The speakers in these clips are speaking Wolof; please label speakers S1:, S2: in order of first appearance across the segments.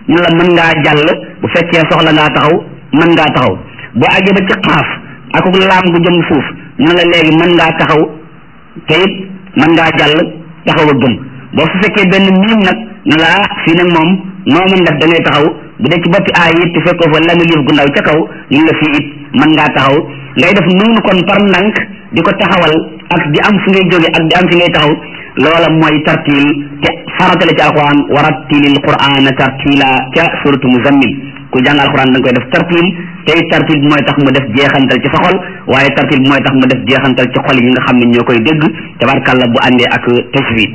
S1: ñu la mën ngaa jàll bu fekkee soxla ngaa taxaw mën ngaa taxaw boo àggee ba ci xaaf ak laam gu jëm suuf ñu la léegi mën ngaa taxaw te it mën ngaa jàll taxaw a gëm boo su fekkee benn miim nag ñu la ah fii nag moom noo mën def da ngay taxaw bu dee ci boppi aay it te fekkoo fa lami liif gu ndaw ca kaw ñu la fii it mën ngaa taxaw ngay def noonu kon par ndànk di ko taxawal ak di am fi ngay jóge ak di am fi ngay taxaw loola mooy tartiil te farata la ci alquran warattilil qur'ana tartila ca suratu muzammil ku jàng alquran da nga koy def tartiil tey tartiil bi mooy tax mu def jeexantal ci sa xol waaye tartiil bi mooy tax mu def jeexantal ci xol yi nga xam ne ñoo koy dégg tabarkàlla bu àndee ak tajwid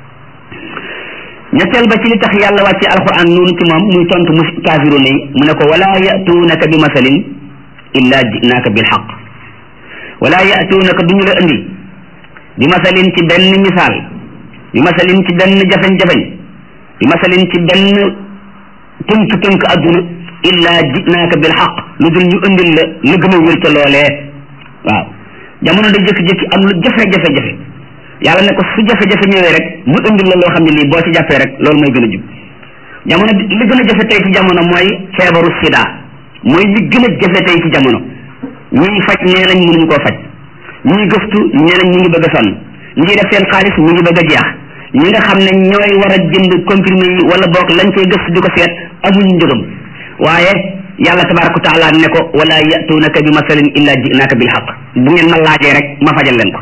S1: ñetteel ba ci li tax yàlla wàcce alquran noonu ci moom muy tontu mu kaafiruuna yi mu ne ko wala yatuunaka bi masalin illa jinaaka bil xaq wala yatuunaka duñu la indi bi masalin ci benn misaal bi masalin ci benn jafeñ-jafeñ bi masalin ci benn tënk-tënk adduna illa jinaaka bil xaq lu dul ñu indil la lu gën a wér ca loolee waaw jamono da jékki-jékki am lu jafe-jafe-jafe yàlla ne ko su jafe-jafe ñëwee rek mu indil la loo xam ne lii boo ci jàppee rek loolu mooy gën a jub jamono li gën a jafe tey ci jamono mooy feebaru sida mooy li gën a jafe tey ci jamono ñiy faj nee nañ mënuñu koo faj ñiy gëstu nee nañ ñu ngi bëgg a sonn ñi def seen xaalis mu ngi bëgg a jeex ñi nga xam ne ñooy war a jënd comprimé yi wala boog lañ cey gëstu di ko seet amuñu njëgam waaye yàlla tabaraka wa taala ne ko wala yatuunaka bi masalin illa jinaka bil xaq bu ngeen ma laajee rek ma fajal leen ko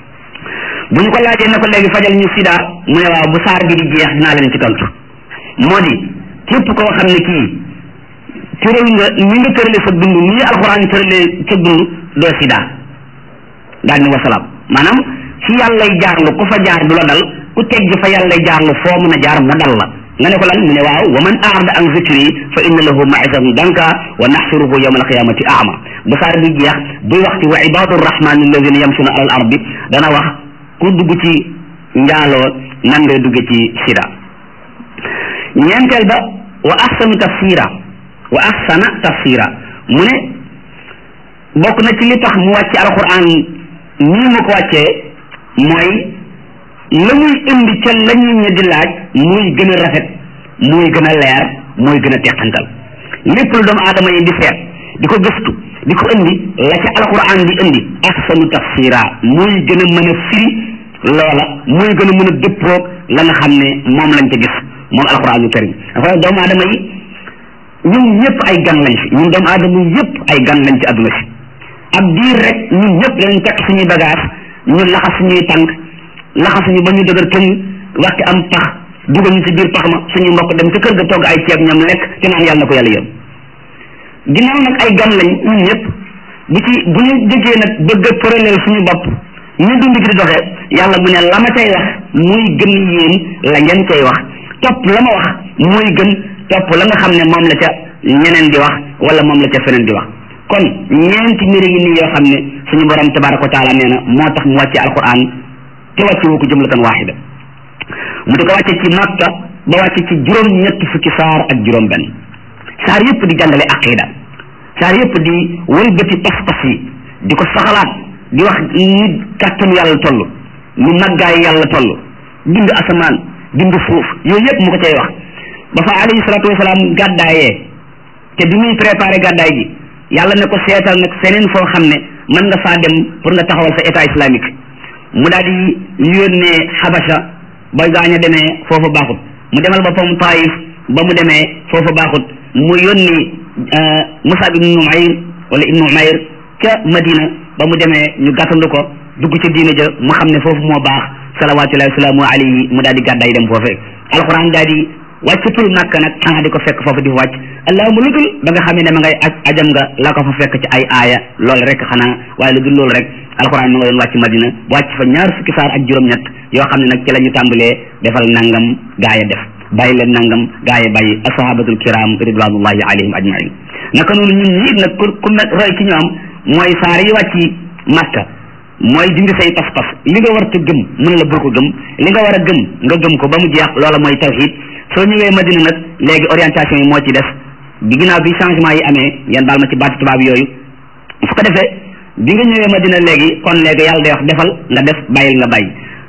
S1: bu ñu ko laajee ne ko léegi fajal ñu sida mu ne waaw bu saar bi di jeex dinaa leen ci tontu moo di képp koo xam ne kii tëral nga ni nga tëralee sa dund ni alxuraan tëralee sa dund doo sida daal ni wasalaam maanaam ci yàllay jaarlu ku fa jaar du la dal ku tegg fa yàllay jaarlu foo mën a jaar mu dal la nga ne ko lan mu ne waaw wa man aarada an zikri fa inna lahu maisatan danka wa naxsuruhu yawma alqiyamati ama bu saar bi jeex buy wax ci wa ibadu rahmani alladina yamsuna ala al ardi dana wax ku dugg ci njaaloo nan ngay dugge ci sida ñeenteel ba wa ahsanu tafsira wa ahsana tafsira mu ne bokk na ci li tax mu wàcce alquran nii mu ko wàccee mooy la muy indi ca la ñu ñi di laaj muy gën a rafet muy gën a leer muy gën a teqantal lépp lu doomu aadama yi di seet di ko gëstu di ko indi la ca alquran di indi ahsanu tafsira muy gën a mën a firi loola muy gën a mën a dëppoog la nga xam ne moom lañ ca gis moom alquranul karim dafa doomu aadama yi ñun ñëpp ay gan lañ fi ñun doomu aadama yëpp ay gan lañ ci adduna si ab diir rek ñun ñëpp danañ takk suñuy bagage ñu laxas suñuy tànk laxasuñu ba ñu dëgër këñ waxti am pax dugal ñu ci biir pax ma suñu mbokk dem ca kër ga togg ay ceeb ñoom lekk te naan yàlla na ko yàlla yëm ginnaaw nag ay gan lañ ñun ñëpp bu ci bu ñu jógee nag bëgg a përaleel suñu bopp ñu dund gi di doxee yàlla mu ne la ma cay wax muy gën yéen la ngeen cay wax topp la ma wax muy gën topp la nga xam ne moom la ca ñeneen di wax wala moom la ca feneen di wax kon ñeenti mbir yi nii yoo xam ne suñu borom tabaraka wa taala nee na moo tax mu wàcce alquran te wàcce wu ko jumlatan waaxida mu di ko wàcce ci makka ba wàcce ci juróom ñetti fukki saar ak juróom benn saar yëpp di jàngale aqida saar yëpp di wëlbati pas-pas yi di ko saxalaat di wax ni kàttanu yàlla toll ni màggaay yàlla toll bind asamaan bind suuf yooyu yëpp mu ko cay wax ba fa alayhi salaatu wasalaam gàddaayee te bi muy préparé gàddaay gi yàlla ne ko seetal nag feneen foo xam ne mën nga faa dem pour nga taxawal sa état islamique mu daal di yónnee xabasa ba gaañ a demee foofa baaxut mu demal boppam taif ba mu demee foofa baaxut mu yónni Musab ibnu Umayr wala ibnu Umayr ca Madina ba mu demee ñu gàttandu ko dugg ca diina ja mu xam ne foofu moo baax salawaatullahi wasalaamu alayhi mu daal di gàddaay dem foofee alquran daal di wàccatul nàkk nag xanaa di ko fekk foofu di fa wàcc allahuma lu dul ba nga xamee ne ma ngay ajam nga la ko fa fekk ci ay aaya loolu rek xanaa waaye lu dul loolu rek alxuraan ma nga doon wàcc madina wàcc fa ñaar fukki saar ak juróom-ñett yoo xam ne nag ci la ñu tàmbalee defal nangam gaaya def bàyyi leen nangam gaaya bàyyi ashabatul kiram ridwanullahi alayhim ajmain naka noonu ñun ñi nag ku ku roy ci ñoom mooy saar yi wàcc makka mooy dindi say pas-pas li nga war a gëm mën la bul ko gëm li nga war a gëm nga gëm ko ba mu jeex loola mooy tawhid soo ñëwee madina nag léegi orientation yi moo ci def bi ginnaaw bi changement yi amee ngeen baal ma ci baati tubaab yooyu su ko defee bi nga ñëwee madina léegi kon léegi yàlla day wax defal nga def bàyyil nga bàyyi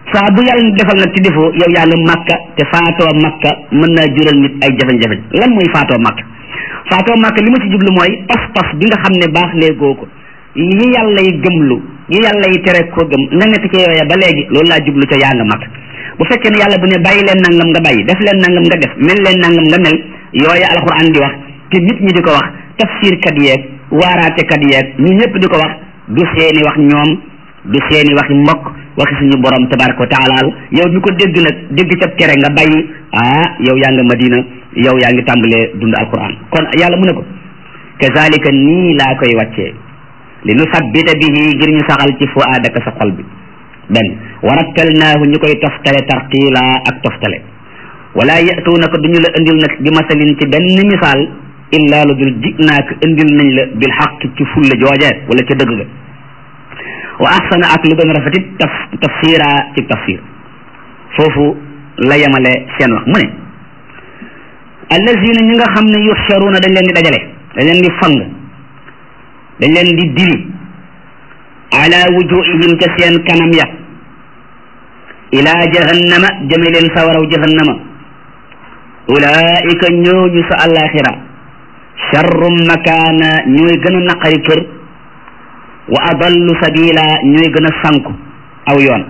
S1: saa bu yàlla defal nag ci defoo yow yaa ngi makka te faatoo makka mën naa jural nit ay jafe-jafe lan mooy faatoo makka faatoo makka li ma ci jublu mooy pas-pas bi nga xam ne baax léegoo ko yi yàlla yi gëmlu yi yàlla yi tere ko gëm nga nekk ci yooya ba léegi loolu laa jublu ca yaa nga makka bu fekkee ne yàlla bu ne bàyyi leen nangam nga bàyyi def leen nangam nga def mel leen nangam nga mel yooya alxuraan di wax te nit ñi di ko wax tafsir kat yeeg waaraate kat yeeg ñi ñëpp di ko wax du seeni wax ñoom du seeni waxi mbokk waxi suñu borom tabaraka wa taala yow mi ko dégg nag dégg ca tere nga bàyyi ah yow yaa nga madina yow yaa ngi tàmbalee dund alquran kon yàlla mu ne ko kazalika nii laa koy wàccee li nu sabbita bihi ngir ñu saxal ci fu aadaka sa xol bi benn warattalnaahu ñu koy toftale tartiila ak toftale wala yatuunaka duñu la indil nag bi masalin ci benn misaal illa lu dul ji naaka indil nañ la bil xaq ci fulla jooje wala ca dëgg ga wa ahsana ak lu gën a rafetit taf tafsira ci tafsir foofu la yemale seen wax mu ne allazina ñi nga xam ne yuxsharuuna dañ leen di dajale dañ leen di fang dañ leen di diri ala wujuhihim ca seen kanam ya ila jahannama jëme leen sawaraw jahannama ulaika ñooñu sa alaxira charrum makaana ñooy gën a naqari kër wa adallu sabila ñooy gën a sanku aw yoon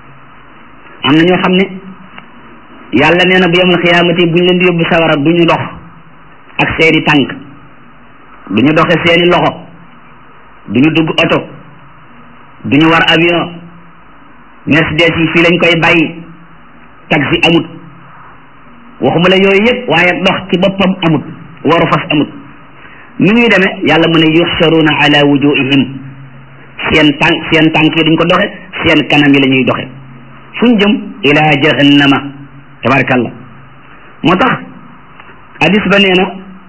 S1: am na ñoo xam ne yàlla nee na bu yemal xiyaamati buñ leen di yóbbu sawara du ñu dox ak seeni tànk du ñu doxe seeni loxo du ñu dugg oto du ñu war avion mercedes yi fii lañ koy bàyyi taxi amut waxuma la yooyu yëpp waaye dox ci boppam amut waru fas amut ni ñuy demee yàlla mu ne yuxsharuna ala wujuhihim seen tànk seen tànk yi duñ ko doxe seen kanam yi la ñuy doxe fuñ jëm ila jahannama tabarakallah moo tax hadis ba nee na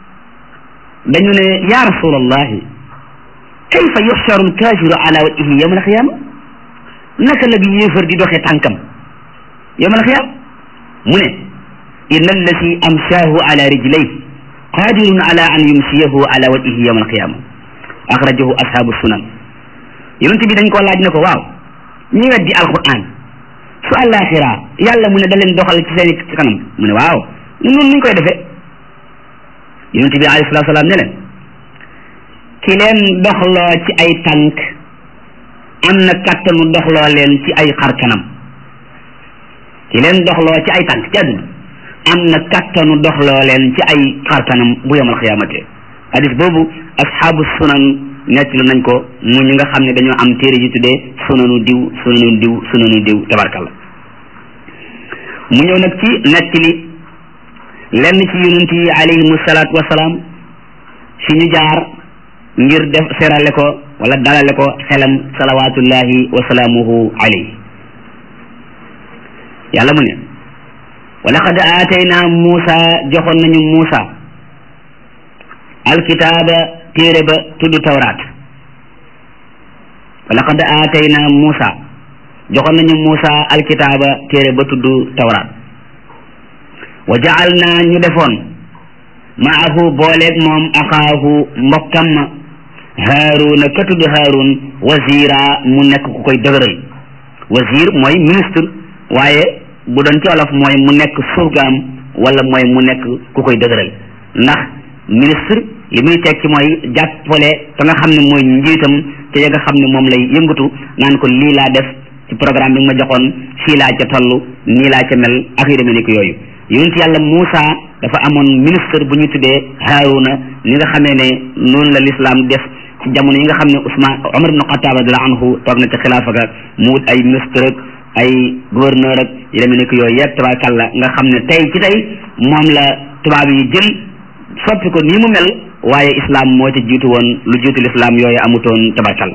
S1: dañu ne ya rasulallahi kayfa yuxsharu alkafiru ala wajhihi yawma alqiyama naka la bi yéefar di doxe tànkam yawma alqiyama mu ne inna allati amshaahu ala rijlayhi qadirun ala an yumsiyahu ala wajhihi yawma alqiyama axrajahu ashabu sunan yonent bi dañ koo laaj ne ko waaw ñi weddi alquran su àllaaxira yàlla mu ne da leen doxal ci seen ci kanam mu ne waaw ñun noonu nuñ koy defee yonent bi alayhi salaatu salaam ne leen ki leen doxloo ci ay tànk am na kàttanu doxloo leen ci ay xar kanam ki leen doxloo ci ay tànk ci àdduna am na kàttanu doxloo leen ci ay xar kanam bu yomal xiyaamate hadis boobu ashaabu sunan nettali nañ ko mu ñi nga xam ne dañoo am téere ji tuddee sunanu diw sunanu diw sunanu diw tabarkalla mu ñëw nag ci nettali lenn ci yonent yi alayhimu salaatu wasalaam fi ñu jaar ngir def serale ko wala dalale ko xelam salawatullahi wa salaamuhu alayhi yàlla mu ne wa laqad aatayna Muusa joxoon nañu Muusa alkitaaba téere ba tudd tawraat wa laqad aatayna Muusa joxoon nañu Muusa alkitaaba téere ba tudd tawraat wa ja'alna ñu defoon maahu booleeg moom axaahu mbokkam ma haaruna ka tudd haarun wazira mu nekk ku koy dëgëral wazir mooy ministre waaye bu doon ci olof mooy mu nekk surgaam wala mooy mu nekk ku koy dëgëral ndax ministre li muy tekki mooy jàppale ka nga xam ne mooy njiitam te ya nga xam ne moom lay yëngatu naan ko lii laa def ci programme bi nga ma joxoon fii laa ca toll nii laa ca mel ak yu demee ni ko yooyu yonent yàlla Muusa dafa amoon ministre bu ñu tuddee Haaruna ni nga xamee ne noonu la lislaam def ci jamono yi nga xam ne Ousmane Omar ibn Xattaab radiyallahu anhu toog na ci xilaafa ga mu wut ay ministre ak ay gouverneur ak yu demee ni ko yooyu yëpp tabarakallah nga xam ne tey ci tey moom la tubaab yi jël soppi ko nii mu mel waaye islam moo ci jiitu woon lu jiitu lislaam yooyu amutoon tabarakallah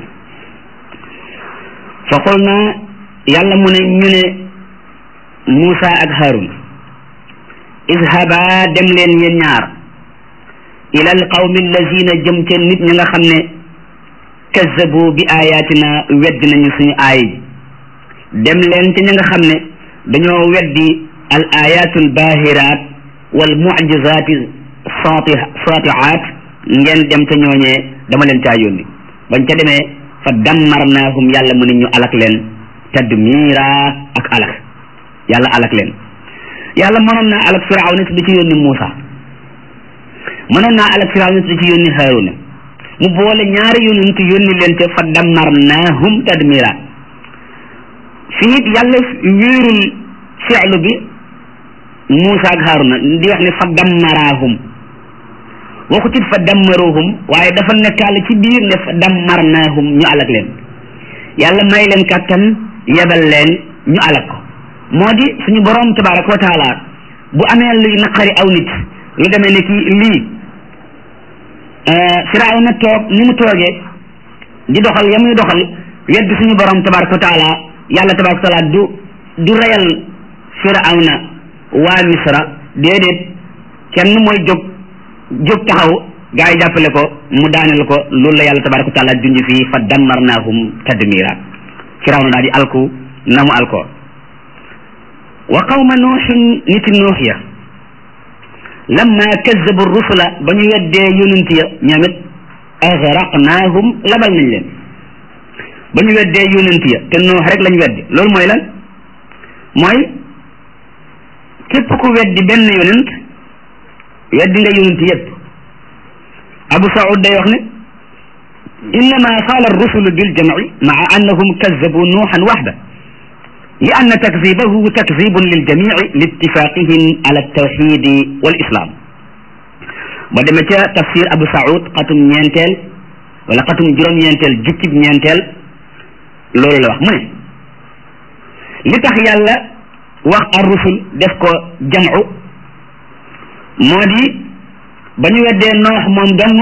S1: fa qul na yàlla mu ne ñu ne Muusa ak Haarun izhaba dem leen yéen ñaar ila al qawmi allazina jëm ca nit ñi nga xam ne kazzabu bi ayatina weddi nañu suñu aay dem leen ca ñi nga xam ne dañoo weddi al ayatul bahirat wal mu'jizati satihat ngeen dem ca ñooñee dama leen caa yónni bañ ca demee fa dammarnaahum yàlla mu ne ñu alak leen tadmira ak alak yàlla alak leen yàlla mënoon naa alak firawna te du ci yónni Muusa mënoon naa alak firawna te du ci yónni Haaruna mu boole ñaari yonent yónni leen te fa dammarnaahum tadmira fii it yàlla wéerul fi'lu bi Muusa ak Haaruna di wax ne fa dammaraahum waxu ci fa dammaruhum waaye dafa nekkaale ci biir ne fa dammarnaahum ñu alak leen yàlla may leen kàttan yebal leen ñu alak ko moo di suñu borom tabaraka wa taala bu amee luy naqari aw nit lu demee ne ki lii firawna toog ni mu toogee di doxal ya muy doxal wedd suñu borom tabaraka wa taala yàlla tabaraka wa taala du du reyal firawna waa misra déedéet kenn mooy jóg jóg taxaw gaa yi jàppale ko mu daaneel ko loolu la yàlla tabaraka wa taala junj fii fa dammarnaahum tadmira firawna daal di alku na mu alko wa qawma nuuxin niti nuux ya lamma kazzabu rusula ba ñu weddee yonent ya ñoom it agraqnaahum labal nañ leen ba ñu weddee yonent ya te nuux rek lañ weddi loolu mooy lan mooy képp ku weddi benn yonent weddi nga yonent yépp abu saud day wax ne innama qaala arrusulu biljamci maa annahum kazzabu nuuxan waxda li anna takzibahu takzibun liljamici liittifaqihim ala altawxidi walislam ba demee ca tafsir abu saud xatum ñeenteel wala xatum juróom-ñeenteel jukkib ñeenteel loolu la wax mu ne li tax yàlla wax arrusul def ko jamcu moo di ba ñu weddee noox moom dong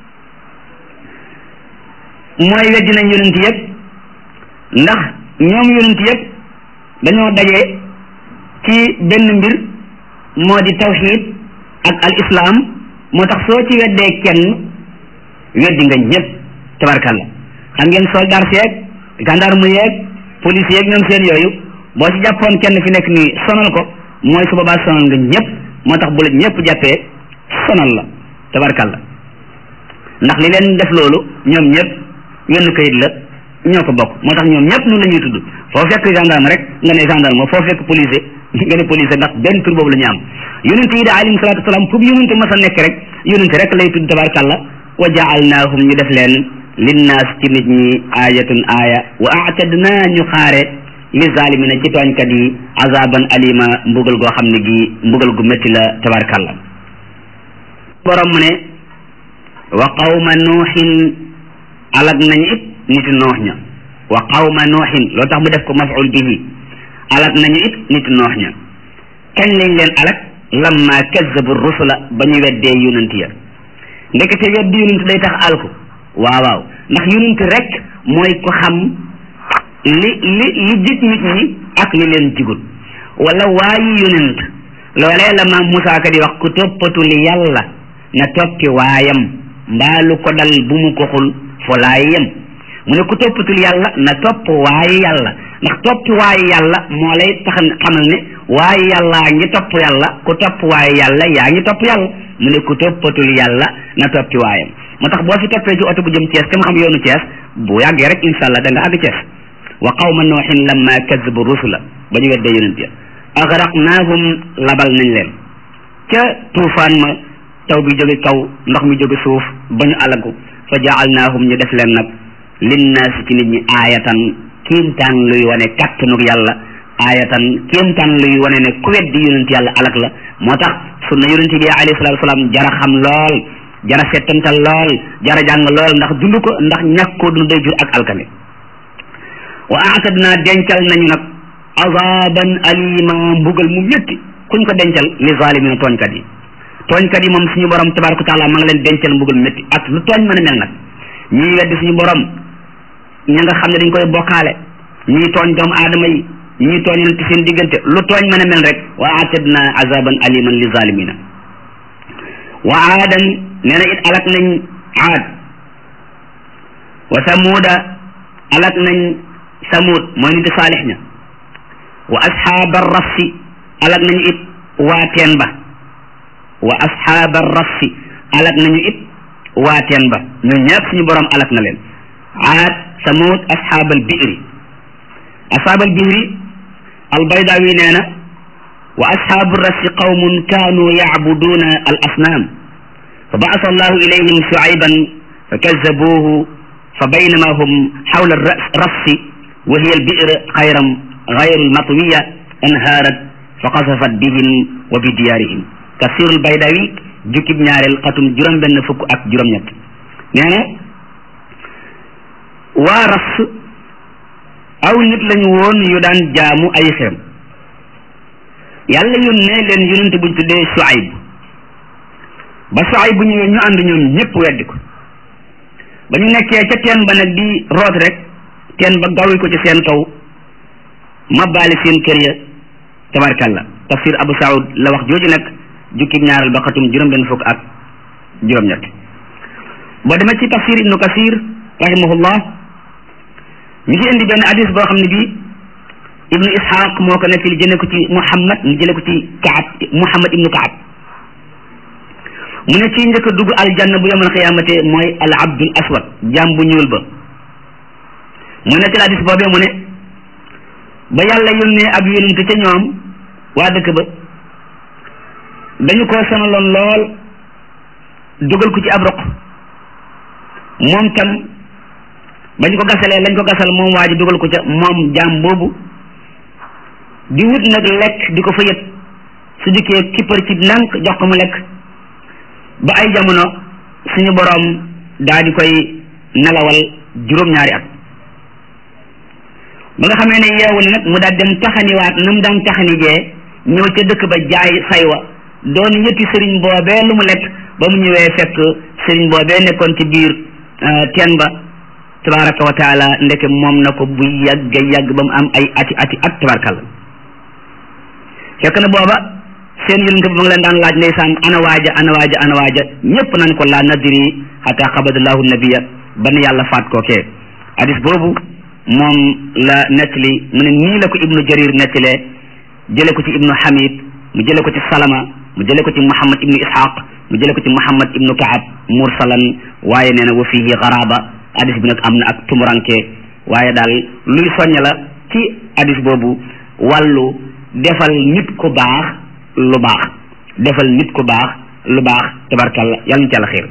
S1: mooy weddi nañ yonent yëpp ndax ñoom yonent yëpp dañoo daje ci benn mbir moo di tawxid ak al islam moo tax soo ci weddee kenn weddi nga ñëpp tabarkalla xam ngeen soldat yeeg gendarme yeeg police yeeg ñoom seen yooyu boo ci jàppoon kenn fi nekk nii sonal ko mooy su boobaa sonal nga ñëpp moo tax bu la ñëpp jàppee sonal la tabarkalla ndax li leen def loolu ñoom ñëpp wenn kayit la ñoo ko bokk moo tax ñoom ñëpp noonu la ñuy tudd foo fekk gendarme rek nga ne gendarme foo fekk policier nga ne policier ndax benn tur boobu la ñu am yonente yi da alayhim salatu wasalaam fu yonente mas a nekk rek yonente rek lay tudd tabarkalla wa jaalnaahum ñu def leen linnaas ci nit ñi ayatun aya wa aatadna ñu xaare li zalimina ci tooñkat yi azaban alima mbugal goo xam ne gi mbugal gu métti la tabarkalla borom mu ne wa qawma nuuxin alag nañ it niti noox ña wa qawma nuuxin loolu tax mu def ko maful bihi alag nañu it niti noox ña kañ lañ leen alag lamma kazzabu rusula ba ñu weddee yonent ya ndekete weddi yonent day tax alku waaw waaw ndax yonent rek mooy ko xam li li li jig nit ñi ak li leen jigul wala waayi yonent loolee la maam Moussa ka di wax ku toppatu li yàlla na toppi waayam mbaalu ko dal bu mu ko xul fo laay yem mu ne ku toppatul yàlla na topp waaye yàlla ndax toppi waaye yàlla moo lay tax xamal ne waaye yàlla ngi topp yàlla ku topp waaye yàlla yaa ngi topp yàlla mu ne ku toppatul yàlla na toppi waayam moo tax boo fi toppee ci oto bu jëm Thiès kam xam yoonu Thiès bu yàggee rek insha allah da nga àgg Thiès wa qawma nooxin lamma kazabu rusula ba ñu weddee yonent ya agraqnaahum labal nañ leen ca tuufaan ma taw bi jóge kaw ndox mi jóge suuf ba ñu alagu fa jaalnaahum ñu def leen nag linnaasi ci nit ñi aayatan kéemtaan luy wane kàttanug yàlla aayatan kéemtaan luy wane ne ku weddi yonent yàlla alag la moo tax sunna yonent bi alayhi salaatu salaam jara xam lool jara settantal lool jara jàng lool ndax dund ko ndax ñàkk koo dund day jur ak alkane wa aatadna dencal nañu nag azaban alima mbugal mu métti kuñ ko dencal li zalimina tooñkat yi tooñkat yi moom suñu borom tabaraka taala ma nga leen dencal mbugal métti ak lu tooñ mën a mel nag ñii weddi suñu borom ña nga xam ne dañ koy bokkaale ñii tooñ doomu aadama yi ñii tooñante seen diggante lu tooñ mën a mel rek wa aatadna azaban aliman li zalimina wa aadan nee na it alak nañ aad wa samuuda alak nañ samuud mooy niti saalix ña wa asxaaba rassi alak nañu it waa teen ba wa asxaaba rassi alak nañu it waa teen ba ñun ñëpp suñu borom alak na leen aad samuud asxaabal biiri ashaab al bihri albaydawi nee na wa ashaabu rasi qawmun kaanu yacbuduuna al asnaam fa baasa allahu ilayhim shuayban fa kazabuuhu fa baynama hum xawla rafsi wa hiya al bi'r xayram xayru lmatwiya anhaarat fa qasafat bihim wa bi diyaarihim tafsir al baydawi jukkib ñaareel xatum juróom benn fukk ak juróom-ñett nee na waa rafs aw nit lañu woon yu daan jaamu ay xeem yàlla yónnee leen yonent buñ tuddee Shuayb ba Shuayb bu ñëwee ñu ànd ñoom ñëpp weddi ko ba ñu nekkee ca teen ba nag di root rek teen ba gawi ko ci seen kaw mabbaali seen kër ya tabarkalla tafsir Abu Saoud la wax jooju nag jukkib ñaaral ba xatum juróom benn fukk ak juróom-ñett boo demee ci tafsir Ibnu Kasir rahimahullah mi ngi indi benn hadis boo xam ne bii ibnu ishaq moo ko nettali jële ko ci muhammad mu jële ko ci kaab muhammad ibnu kaab mu ne ci njëkk a dugg aljanna bu yomal xiyaamate mooy al abdul aswad jaam bu ñuul ba mu nettali hadis boobee mu ne ba yàlla yónnee ab yonente ca ñoom waa dëkk ba dañu ko sonaloon lool dugal ko ci ab roq moom tam bañ ko gasalee lañ ko gasal moom waa ji dugal ko ca moom jaam boobu di wut nag lekk di ko fa yët su dikkee kippar ci ndànk jox ko mu lekk ba ay jamono suñu boroom daa di koy nelawal juróom-ñaari at ba nga xamee ne yeewu na nag mu daal dem taxaniwaat na mu daan taxani jee ñëw ca dëkk ba jaay saywa doon yëtti sëriñ boobee lu mu lekk ba mu ñëwee fekk sëriñ boobee nekkoon ci biir teen ba tabaraka wa taala ndeke moom na ko bu yàgg yàgg ba mu am ay ati ati at tabarakalla fekk na booba seen yonent bi ma ngi leen daan laaj ndeysaan ana waaja ana waaja ana waaja ñëpp nañ ko laa nadri xata xabadallahu nabiya ban yàlla faat kookee hadis boobu moom la nettali mu ne nii la ko ibnu jarir nettalee jële ko ci ibnu hamid mu jële ko ci salama mu jële ko ci muhammad ibnu ishaq mu jële ko ci muhammad ibnu kaab mursalan waaye nee na wa fihi garaba hadis bi nag am na ak tumuranke waaye daal luy soññ la ci hadis boobu wàllu defal nit ku baax lu baax defal nit ku baax lu baax tabarkalla yàlla na ci àlla xiir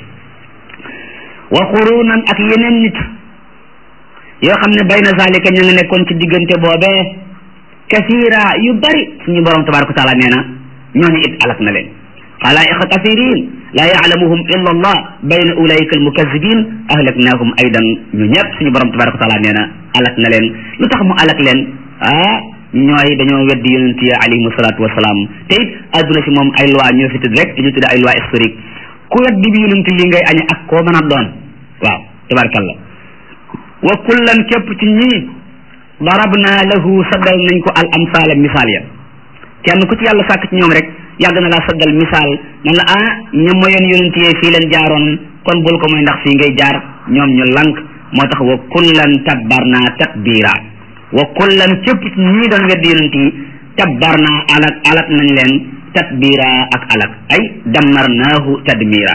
S1: wa qurunan ak yeneen nit yoo xam ne bayna zalika ña nga nekkoon ci diggante boobee kasira yu bari suñu borom tabaraka taala nee na ñooñu it alak na leen xalaa'iqa kasirin laa yaalamuhum illa allah bayna ulaika almukazibin ahlaknahum aydan ñu ñëpp suñu borom tabaraka taala nee na alak na leen lu tax mu alak leen ah ñooy dañoo weddi yonent yi alayhimu salaatu wasalaam te it adduna si moom ay loi ñoo fi tëdd rek ñu tudde ay loi historique ku weddi bi yonent yi ngay añe ak koo mën a doon waaw tabarakallah wa kullan képp ci ñii darabna lahu saddal nañ ko al amsaala misaal ya kenn ku ci yàlla sàkk ci ñoom rek yàgg na laa saddal misaal nan la ah ña moyoon yonent yi fii leen jaaroon kon bul ko mooy ndax fii ngay jaar ñoom ñu lank moo tax wa kullan tabbarna tatbira wa kullan képp ci ñii doon weddi yonent yi tabbarna alak alak nañ leen tatbira ak alak ay dammarnaahu tadmira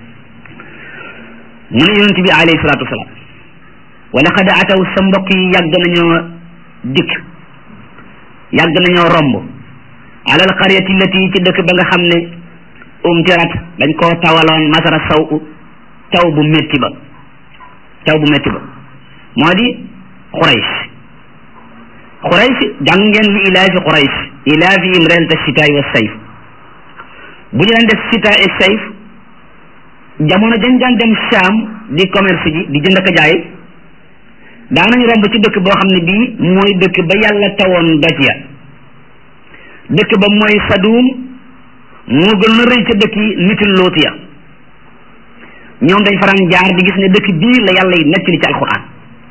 S1: mu ne yonent bi alayhi salaatu wasalaam wa laqad ataw sa mbokk yi yàgg nañoo dikk yàgg nañoo romb alal qaryati lati ci dëkk ba nga xam ne umtirat dañ koo tawaloon masara saw taw bu métti ba taw bu métti ba moo di Quraysh Quraysh jàng ngeen li ilaafi Quraysh ilaafihim rihlata shitaai wa sayf bu ñu daan def shita et sayf jamono dañ daan dem Sham di commerce ji di jënd ak jaay daanañ romb ci dëkk boo xam ne bii mooy dëkk ba yàlla tawoon doj ya dëkk ba mooy Sadum moo gën a rëy ca dëkk yi niti Luut ya ñoom dañ faran jaar di gis ne dëkk bii la yàlla yi nettali ci alquran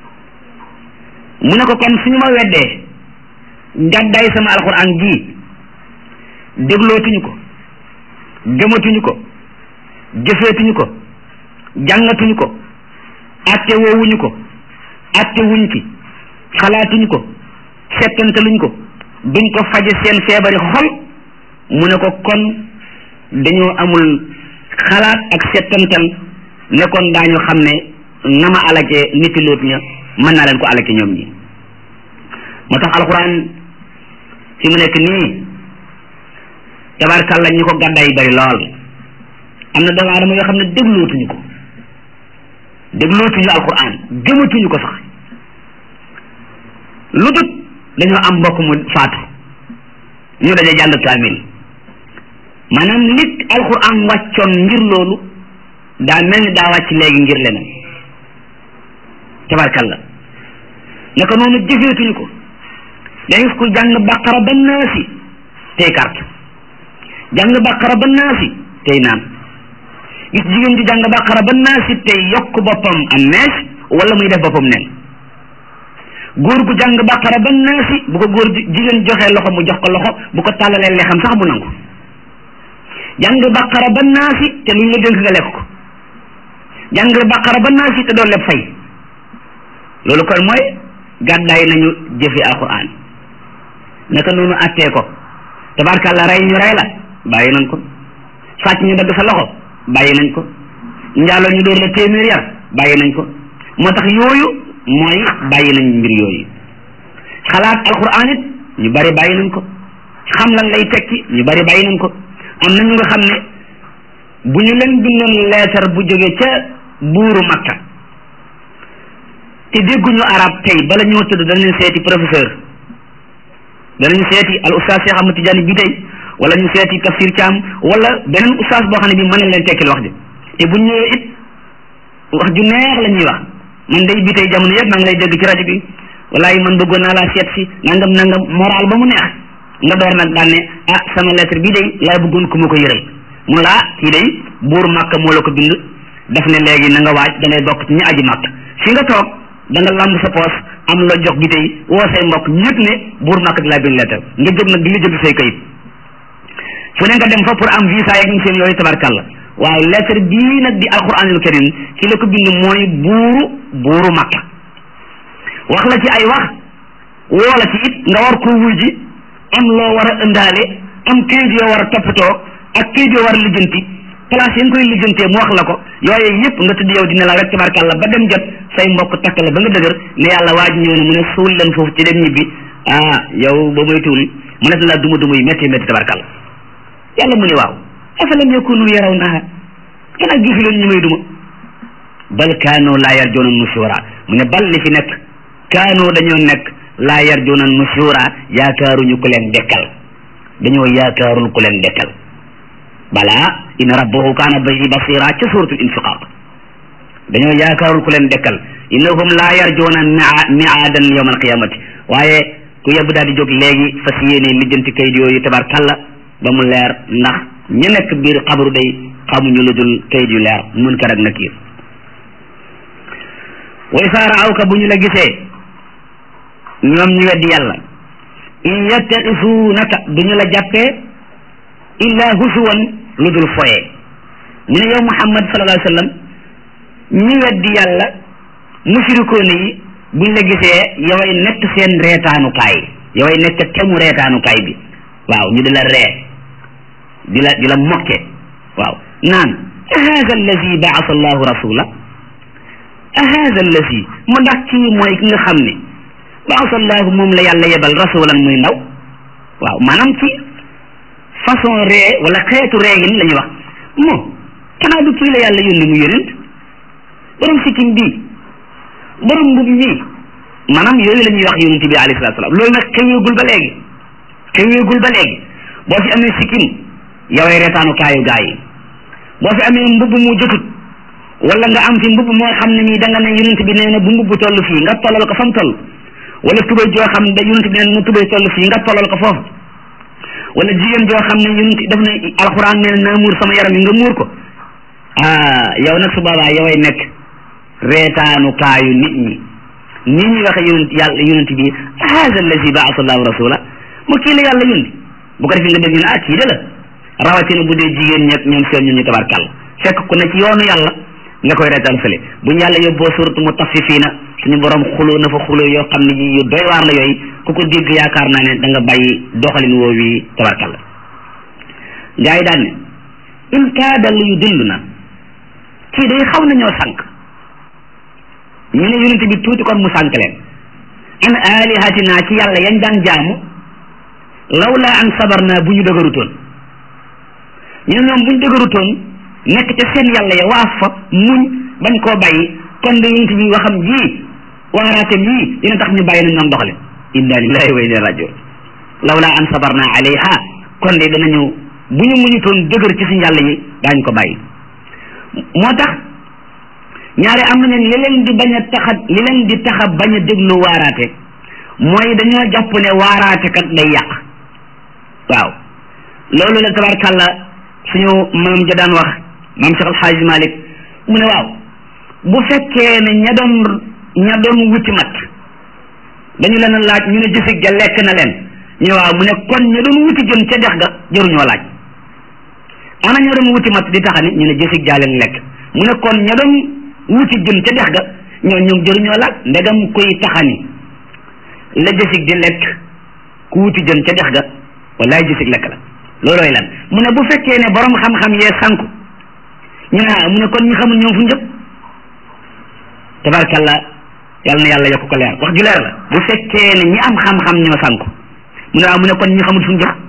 S1: mu ne ko kon suñu ma weddee gàddaay sama alquran ji déglootuñu ko gëmatuñu ko jëfeetuñu ko jàngatuñu ko atte woowuñu ko atte wuñ ci xalaatuñu ko settantaluñ ko duñ ko faje seen feebari xol mu ne ko kon dañoo amul xalaat ak settantal ne kon daañu xam ne na ma alake niti loot ña mën naa leen ko alake ñoom ñi moo tax alxuraan fi mu nekk nii tabarkàlla ñu ko gàddaay bari lool am na doomu aadama yoo xam ne déglootuñu ko déglootuñu alxuraan gëmatuñu ko sax lu dut dañoo am mbokk mu faatu ñu daje jàng kaamil maanaam nit alxuraan wàccoon ngir loolu daa mel ni daa wàcc léegi ngir leneen tabarkalla naka noonu jëfeetuñu ko day gis ku jàng baqara ba naasi tey carte jàng baqara ba naasi tey naan gis jigéen ji jàng baqara ba naasi tey yokk boppam am mees wala muy def boppam nen góor gu jàng baqara ba naasi bu ko góor jigéen joxee loxo mu jox ko loxo bu ko tàllalee lexam sax bu nangu jàng baqara ba naasi te luñ la dénk nga lekk ko jàng baqara ba naasi te doo leb fay loolu kon mooy gàddaay nañu jëfe alquran naka noonu attee ko tabarkàlla rey ñu rey la bàyyi nañ ko sàcc ñu dagg sa loxo bàyyi nañ ko njaaloo ñu dóor la téeméer yar bàyyi nañ ko moo tax yooyu mooy bàyyi nañ mbir yooyu xalaat alquran it ñu bari bàyyi nañ ko xam lan lay tekki ñu bari bàyyi nañ ko am na ñu nga xam ne bu ñu leen bindoon leetar bu jóge ca buuru makka te dégguñu arab tey bala ñoo tëdd danañ seeti professeur danañ seeti al oustaz Cheikh Ahmad Tidiane bi tey wala ñu seeti tafsir Thiam wala beneen oustaz boo xam ne bi mën na leen tekkil wax ji te bu ñëwee it wax ju neex la ñuy wax man day bi tey jamono yëpp maa ngi lay dégg ci rajo bi walaay man bëggoon naa laa seet si nangam nangam moral ba mu neex nga door nag daan ne ah sama lettre bii day laa bëggoon ku ma ko yëral mu laa kii day buur màkk moo la ko bind daf ne léegi na nga waaj da ngay bokk ci ñi aji màkk fi nga toog da nga lamb sa poos am la jox bi tey woo say mbokk ñëpp ne buur màkk di laa bind lettre nga jóg nag di la jënd say kayit fu ne nga dem fa pour am visa yeeg ñu seen yooyu tabarkàlla waaye lettre bii nag di alquranul karim ki la ko bind mooy buuru buuru màkk wax la ci ay wax woo la ci it nga war koo wuy ji am loo war a ëndaale am kayit yoo war a toppatoo ak kayit yoo war a lijjanti place yi nga koy lijjantee mu wax la ko yooyu yëpp nga tudd yow dina la rek tabarkàlla ba dem jot say mbokk takk la ba nga dëgër ne yàlla waaj ñëw na mu ne suul leen foofu ci dem ñibbi ah yow ba muy tuul mu ne la duma duma yi métti métti tabarkàlla yàlla mu ne waaw afalam yakunu yaraw naha xanaa gisu leen ñu may duma bal kaanoo laa yarjoona nushura mu ne bal li fi nekk kaanoo dañoo nekk laa yarjoona nushura yaakaaruñu ku leen dekkal dañoo yaakaarul ku leen dekkal balaa in rabbahu kaana bihi basira ca suratul infiqaq dañoo yaakaarul ku leen dekkal innahum laa yarjoona miaadan yawma alqiyamati waaye ku yebb daal di jóg léegi fas yéene lijjanti kayit yooyu tabarkalla ba mu leer ndax ña nekk biir xabru day xamuñu lu dul kayit yu leer munkar ak nakiir wa isaa raawka bu ñu la gisee ñoom ñu weddi yàlla in yattaxisuunaka du ñu la jàppee illa husuwan lu dul foye ñu ne yow muhammad sallallahu alayhi wa sallam ñi weddi yàlla mushrikoone yi buñ la gisee yoway nekk seen reetaanukaay yoway nekk temu reetaanukaay bi waaw ñu di la ree di la di la mokke waaw naan ahada allazi baasa allahu rasula ahada allazi mu ndax kii mooy ki nga xam ne baasa allahu moom la yàlla yebal rasulan muy ndaw waaw maanaam ci façon ree wala xeetu reegin la ñuy wax moo xanaa du kii la yàlla yónni mu yónent borom sikkim bii borom mbub ñii maanaam yooyu la ñuy wax yónent bi alayhi salatu salaam loolu nag xeweegul ba léegi xeweegul ba léegi boo fi amee sikkim yoway reetaanu kaayu gaa yi boo fi amee mbubb mu jotut wala nga am fi mbubb moo xam ne nii da nga ne yonent bi nee na bu mbubb toll fii nga tollal ko fa mu toll wala tubay joo xam ne yonent bi nee na tubay toll fii nga tollal ko foofu wala jigéen joo xam ne yonent daf ne alxuraan nee na naa muur sama yaram yi nga muur ko ah yow nag su boobaa yoway nekk reetaanu kaayu nit ñi nii ñuy waxe yonent yàlla yonent bi haada allazi baasa allahu rasula mu kii la yàlla yónni bu ko defee nga dégg ñu ne ah kii de la rawatina bu dee jigéen ñeeg ñoom seen ñun ñu tabarkàll fekk ku ne ci yoonu yàlla nga koy reetaan fële bu ñu yàlla yóbboo suratu mutaffifina suñu borom xuloo na fa xuloo yoo xam ne yu doy waar la yooyu ku ko dégg yaakaar naa ne da nga bàyyi doxalin woo wi tabarkàll gaa yi daan ne in kaada lu yu dillu na kii day xaw nañoo sànq ñu ne yonent bi tuuti kon mu sànq leen an alihatina ci yàlla yañ daan jaamu lawla an sabarna bu ñu dëgërutoon ñu ñoom bu ñu dëgërutoon nekk ca seen yàlla ya waaf fa muñ bañ koo bàyyi kon de yonent bi waxam ji waaraatem yii dina tax ñu bàyyi nañ doon doxale inna lillahi wa inna rajiun lawla an sabarna alayha kon de danañu bu ñu muñutoon dëgër ci suñu yàlla yi daañu ko bàyyi moo tax ñaare am nañu li leen di bañ a taxa li leen di taxa bañ a déglu waaraate mooy dañoo jàpp ne waaraate kat day yàq waaw loolu la tabarkàlla suñu maam ja daan wax maam Cheikh Alxaaji Malik mu ne waaw bu fekkee ne ña doon ña doon wuti mat dañu leen a laaj ñu ne jësig ja lekk na leen ñu waaw mu ne kon ña doon wuti jën ca dex ga jëruñoo laaj ana ña doon wuti mat di taxani ñu ne jësig jaa leen lekk mu ne kon ña doon wuti jën ca dex ga ñoo ñoom jëruñoo laaj ndegam koy taxani la jësig di lekk ku wuti jën ca dex ga wallaay jësig lekk la loolooy lan mu ne bu fekkee ne borom xam-xam yee sànku ñu ne mu ne kon ñi xamul ñoom fu njëpp tabarkalla yàlla na yàlla yokk ko leer wax ju leer la bu fekkee ne ñi am xam-xam ñoo sànku mu ne waaw mu ne kon ñi xamul fu njëpp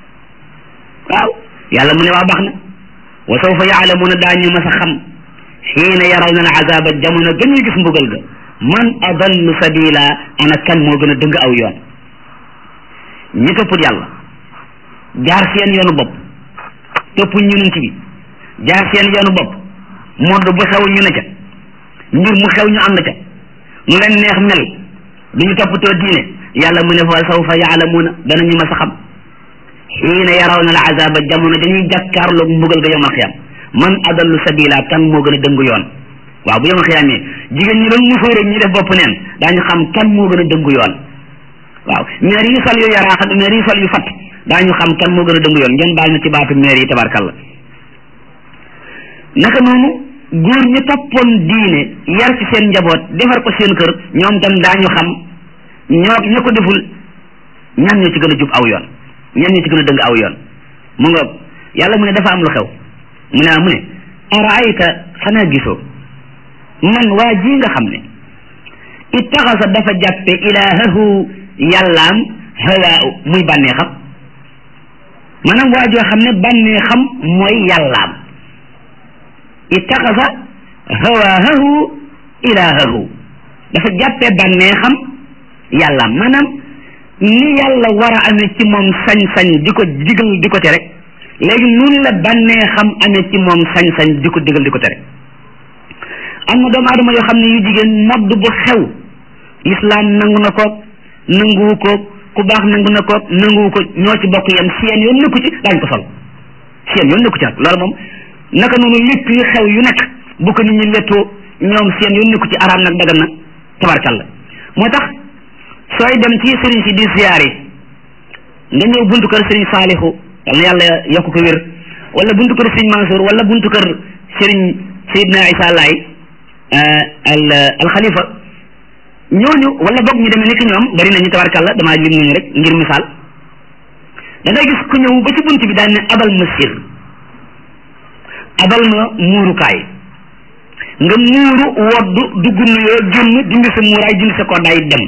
S1: waaw yàlla mu ne waa baax na wa sawfa yaalamuuna daañu mas a xam xiina yarawna al azaba jamono gën ñu gis mbugal ga man adallu sabila ana kan moo gën a dëng aw yoon ñi topput yàlla jaar seen yoonu bopp toppuñ yonent bi jaar seen yoonu bopp modd bu xew ñu ne ca mbir mu xew ñu ànd ca nu leen neex mel duñu toppatoo diine yàlla mu ne fa sawfa yaalamuuna danañu mas a xam xiina yarawna al azaba jamono dañuy jàkkaarloog mbugal ga yawmal xiyaam man adallu sabila kan moo gën a dëngu yoon waaw bu yawmal xiyaamee jigéen ñi doon musóor rek ñi def bopp neen daañu xam kan moo gën a dëngu yoon waaw maire yi sol yu yaraax ak maire yi sol yu fatt daañu xam kan moo gën a dëngu yoon ngeen baal na ci baatu maire yi tabarkalla naka noonu góor ñi toppoon diine yar ci seen njaboot defar ko seen kër ñoom tam daañu xam ñoo ña ko deful ñan ñoo ci gën a jub aw yoon ñan ñoo ci gën a dëng aw yoon mu nga yàlla mu ne dafa am lu xew mu ne mu ne araayta xanaa gisoo man waa ji nga xam ne ittaxasa dafa jàppe ilaahahu yàllaam hawaa muy bànnee xam maanaam waa joo xam ne bànnee xam mooy yàllaam ittaxasa hawaahu ilaahahu dafa jàppe bànnee xam yàllaam maanaam ni yàlla war a amee ci moom sañ-sañ di ko digal di ko tere léegi nun la bànnee xam amee ci moom sañ-sañ di ko digal di ko tere am na doomu aadama yoo xam ne yu jigéen modd bu xew lislaam nangu na ko nanguwu ko ku baax nangu na ko nanguwu ko ñoo ci bokk yem seen yoon nekku ci daañ ko sol seen yoon nekku ci nag loolu moom naka noonu lépp yu xew yu nekk bu ko nit ñi lettoo ñoom seen yoon nekku ci araam nag dagan na tabarkalla moo tax sooy dem ci sëriñ si di ziyaar yi nga ñëw buntu kër sëriñ Saalihu yal na yàlla yokk ko wér wala buntu kër sëriñ Mansour wala buntu kër sëriñ Seydina Isa Laay al al xalifa ñooñu wala boog ñu demee ni ki ñoom bari nañu tabarkalla damaa lim nañu rek ngir misaal da ngay gis ku ñëw ba ci bunt bi daan ne abal ma sir abal ma muurukaay nga muuru woddu dugg nuyoo génn dindi sa muuraay dindi sa koddaay dem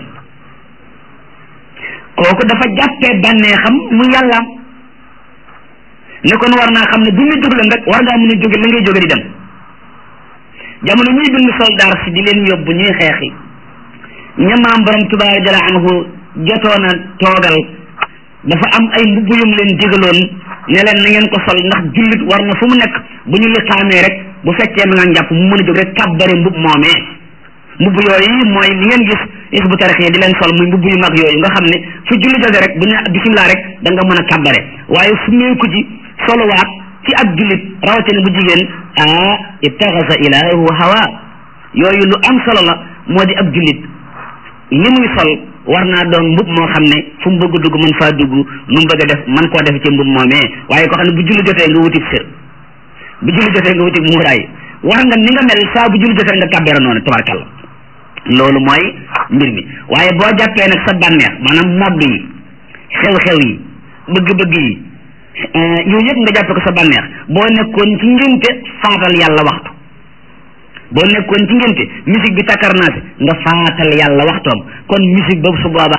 S1: kooku dafa jàppee bànnee xam mu yàllaam ne kon war naa xam ne bu ñu jóg leen rek war ngaa mën a jóge la ngay jóge di dem jamono ñuy bind soldaar si di leen yóbbu ñuy xeexi ña maam borom Tuubaa jalla anhu jotoon a toogal dafa am ay mbubb yum leen digaloon ne leen na ngeen ko sol ndax jullit war na fu mu nekk bu ñu liqaamee rek bu fekkee ma nga njàpp mu mën a jóg rek kàbbare mbub moomee mbubb yooyu mooy li ngeen gis is bu tarix yi di leen sol muy mbubb yu mag yooyu nga xam ne fu julli jóge rek bu ñu bisimilah rek da nga mën a kàbbare waaye fu meeku ci solowaat ci ab jullit rawatina bu jigéen ah ittaxasa ilaahu hawa yooyu lu am solo la moo di ab jullit li muy sol war naa doon mbub moo xam ne fu mu bëgg dugg mën faa dugg nu mu bëgg a def man koo def ci mbub moomee waaye ko xam ne bu julli jotee nga wutib sër bu julli jotee nga wutib muuraay war nga ni nga mel saa bu julli jotee nga kàbbeera noonu tabarkalla loolu mooy mbir mi waaye boo jàppee nag sa bànneex maanaam modd yi xew-xew yi bëgg-bëgg yi yooyu yëpp nga jàppe ko sa bànneex boo nekkoon ci ngénte faatal yàlla waxtu boo nekkoon ci ngénte musique bi takkarnaase nga faatal yàlla waxtoom kon musique boobu su boobaa